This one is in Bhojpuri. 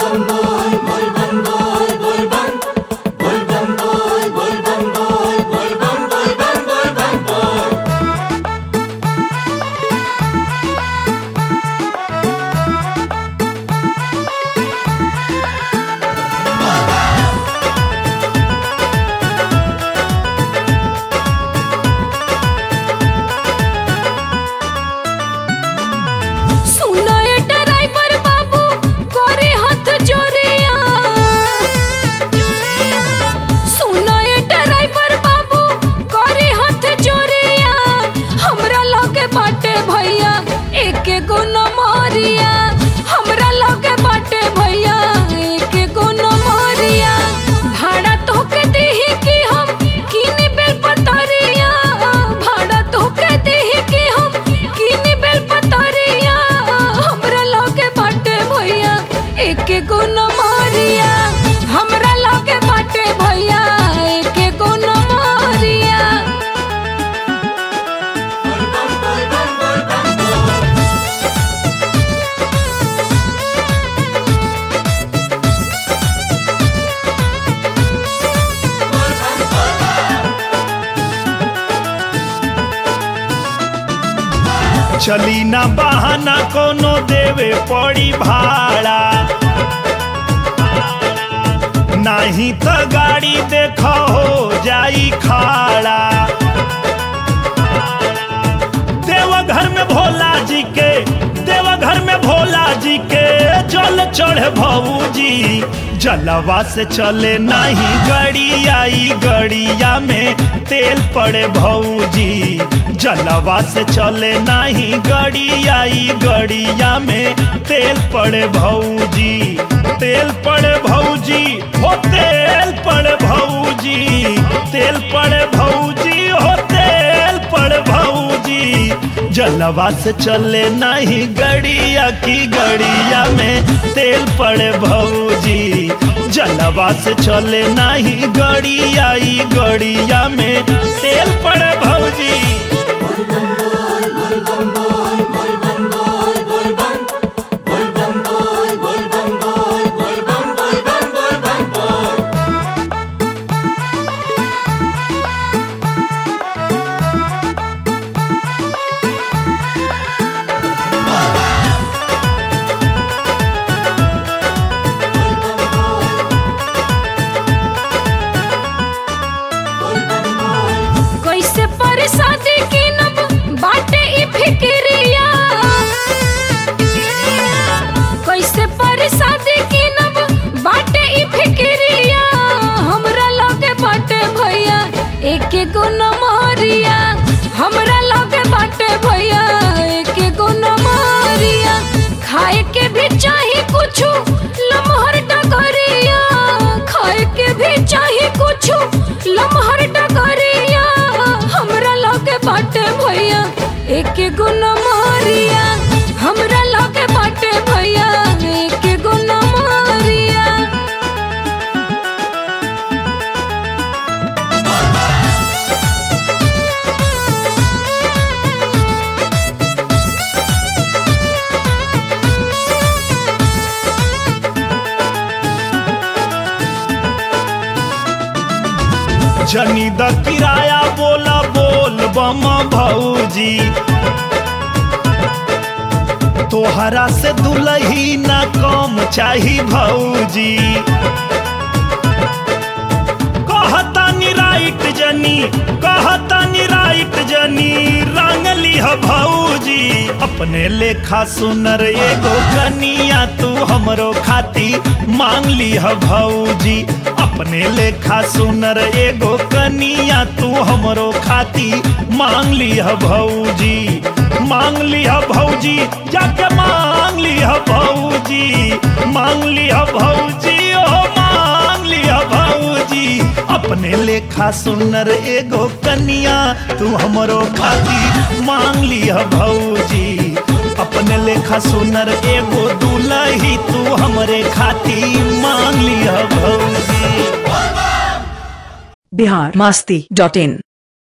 सुनो ए ड्राइवर बाबू करे हाथ जोरिया सुनो ए ड्राइवर बाबू करे हाथ जोरिया हमरा लगे बाटे भैया एक गो नमरिया हमरा लगे बाटे भैया एक गो नमरिया भाड़ा तोके देही कि हम किनी बेल पतरिया भाड़ा तोके देही कि हम किनी बेल पतरिया हमरा लगे बाटे भैया एक गो नमरिया हमरा लगे बाटे भैया एक गो नमरिया चली ना बहाना कोनो देवे पड़ी भाड़ा नहीं तो गाड़ी देखो हो जाई खाड़ा देवघर में भोला जी के देवघर में भोला जी के जल चढ़ भौजी जलवा से चले नहीं गड़िया ई गड़िया में तेल पड़े भौजी जलवा से चले नहीं गड़िया ई गड़िया में तेल पड़े भौजी तेल पड़े भौजी हो तेल पड़े भौजी तेल पड़े भौजी हो तेल पड़े भौजी जलवा से चले नहीं गड़िया की गड़िया में तेल पड़े भौजी जलवा से चले नहीं गड़िया ई गड़िया में तेल पड़े भौजी कैसे परसादी किनब बाटे ई फिक्रिया कैसे परसादी किनब बाटे ई फिक्रिया हमरा लगे बाटे भैया एक गो नमरिया हमरा लगे बाटे भैया एक गो नमरिया खाए के भी चाही कुछ लमहर डगरिया खाए के भी चाही कुछ लमहर डगरिया हमरा लगे बाटे भैया एक गो नमरिया हमरा लगे बाटे भैया एक गो नमरिया जनी द किराया बोला बोल बम भौजी तोहरा से दुलही ना कम चाही भौजी कहतानी राइट जनी कहतानी राइट जनी रंग लिह भौजी अपने लेखा सुनर एगो कनिया तू हमरो खाती मांग लिह भौजी अपने लेखा सुनर एगो कनिया तू हमरो खाती मांग लिह भौजी मांग लिह भौजी जाके मांग लिह भौजी मांग लिह भौजी ओ मांग लिह भौजी अपने लेखा सुनर एगो कनिया तू हमरो खाती मांग लिह भौजी अपने लेखा सुनर एगो दुलही तू हमरे खाती मांग लिह भौजी बिहार मस्ती डॉट इन